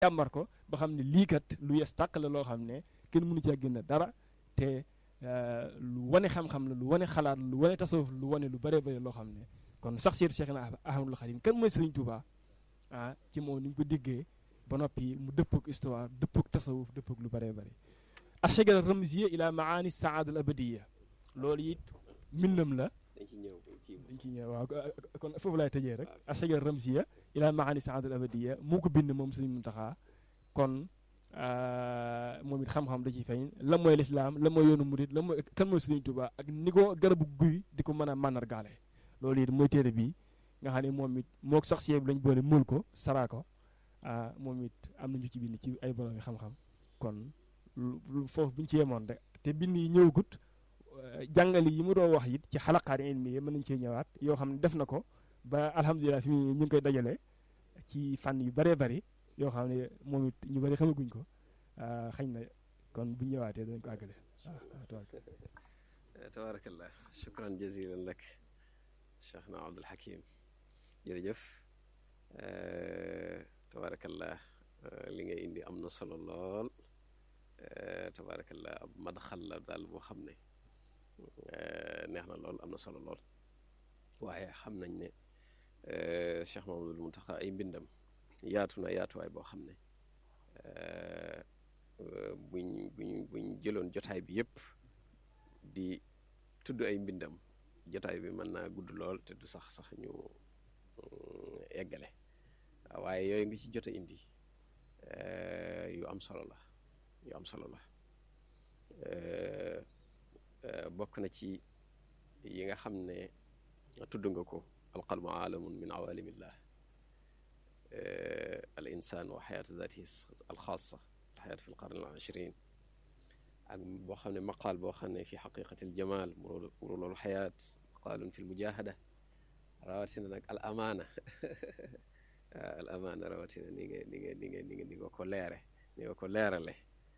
jàmbar ko ba xam ne lii kat lu yes tàq la loo xam ne kenn mënu cee génn dara te lu wane xam-xam la lu wane xalaat lu wane tasawuf lu wane lu bëree bëri loo xam ne kon sax seetu Cheikh na Ahmadul Xadim kan mooy Serigne Touba ah ci moom ni ñu ko diggee ba noppi mu dëppook histoire dëppook tasawuf dëppook lu bëree bëri ashajara ramziya ila maani saada al abadiya loolu it mbindam la dañ ci ñëw kii dañ ci ñëw waaw kon foofu laay tëjee rek ashajara ramziya ila maani saada al abadiya moo ko bind moom Serigne Mountakha kon moom it xam-xam da ciy feeñ la mooy lislaam la mooy yoonu murit la mooy kan mooy Serigne Touba ak ni ko garabu guy di ko mën a màndargaale loolu it mooy téere bi nga xam ne moom it mook sax bi lañ boole muul ko saraa ko moom it am nañu ci bind ci ay borom yi xam-xam kon foofu bu ñu ci yemoon rek te bind yi ñëwagut jàngali yi mu doon wax it ci xalaqaat ilmi yi mën nañu cee ñëwaat yoo xam ne def na ko ba alhamdulilah fi mu ñu ngi koy dajale ci fànn yu bëree bëri yoo xam ne moom it ñu bëri xamaguñ ko xañ na kon bu ñëwaatee danañ ko àggale waaw tabaarakallah shukran jazilan lak cheikh na abdul hakim jërëjëf tabaarakallah li nga indi am na solo lool tabaarakallah ab madxal la daal boo xam ne neex na lool am na solo lool waaye xam nañ ne cheikh mamadul muntaxa ay mbindam yaatu na yaatuwaay boo xam ne buñ buñ buñ jëloon jotaay bi yépp di tudd ay mbindam jotaay bi mën naa gudd lool te du sax sax ñu eggale waaye yooyu nga ci jot a indi yu am solo la yu am solo la bokk na ci yi nga xam ne tudd nga ko alqalmu aalamun min awalimillah al insan wa xayaatu zatihi alxaasa alxayaat fi lqarn al ashrin ak boo xam ne maqaal boo xam ne fi xaqiqati aljamal murulul xayaat maqaalun fi lmujahada rawatina nag al amaana al amaana rawatina ni nga ni nga ni nga ni nga ni nga ko leere ni nga ko leerale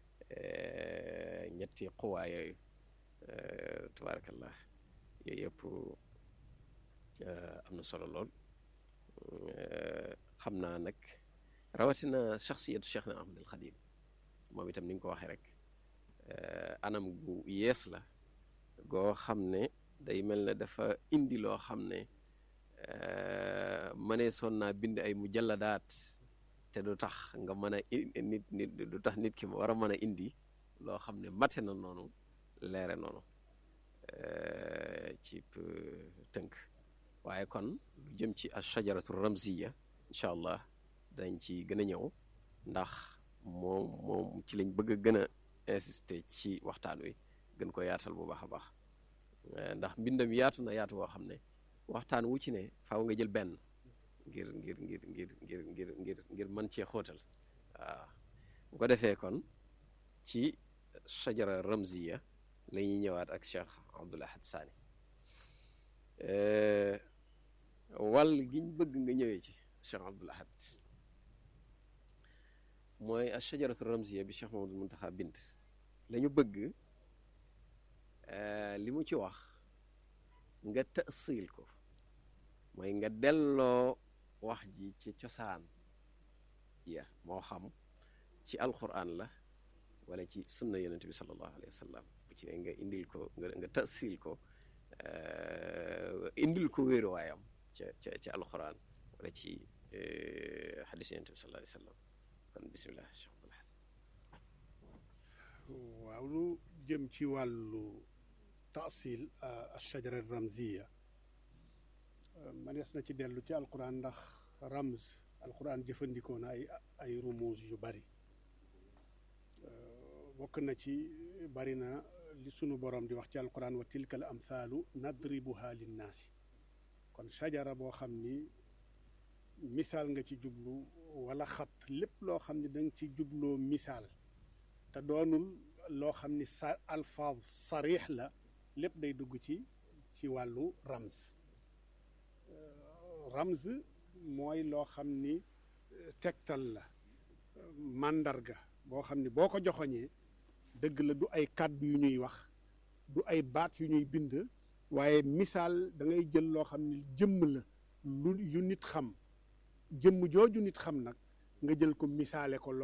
ñetti quwaa yooyu tabaarakallah yooyu yëpp am na solo lool xam naa nag rawatina shaxsiyatu cheikh na ahmad al xadim moom itam ni nga ko waxee rek anam gu yees la goo xam ne day mel ne dafa indi loo xam ne mënee soon naa bind ay mujalladaat te du tax nga mën a nit nit du tax nit ki war a mën a indi loo xam ne mate na noonu leere noonu ci tënk waaye kon lu jëm ci ashajaratu ramziya incha allah dañ ci gën a ñëw ndax moom moom ci lañ bëgg a gën a insister ci waxtaan wi gën ko yaatal bu baax a baax ndax mbindam yaatu na yaatu boo xam ne waxtaan wu ci ne faaw nga jël benn ngir ngir ngir ngir ngir ngir ngir ngir mën cee xóotal waaw bu ko defee kon ci shajara ramziya la ñuy ñëwaat ak Cheikh Abdoul Ahad Sani wàll giñ bëgg nga ñëwee ci Cheikh Abdoul Ahad mooy a shajaratu ramziya bi Cheikh Mamadou Muntaxa bind la ñu bëgg li mu ci wax nga tasiil ko mooy nga delloo wax ji ci cosaan ya moo xam ci alquran la wala ci sunna yonente bi sallallahu alayhi wa sallam bu ci ne nga indil ko nga nga tasiil ko indil ko wéeruwaayam ca ca ca alquran wala ci xadis yonente bi sallallahu alayhi wa sallam kon bisimilah Cheikh Abdoul Ahad waaw lu jëm ci wàllu taasil ashajara ramziya manees na ci dellu ci alquran ndax ramz alquran jëfandikoo na ay ay rumuuz yu bari bokk na ci bari na li sunu borom di wax ci alquran wa tilka al amthaalu nadribuha linnaasi kon sajara boo xam ni misaal nga ci jublu wala xat lépp loo xam ni da nga ci jubloo misaal te doonul loo xam ni sa alfaaz sarix la lépp day dugg ci ci wàllu ramz ramz mooy loo xam ni tegtal la màndarga boo xam ni boo ko joxoñee dëgg la du ay kàddu yu ñuy wax du ay baat yu ñuy bind waaye misaal da ngay jël loo xam ni jëmm la lu yu nit xam jëmm jooju nit xam nag nga jël ko misaale ko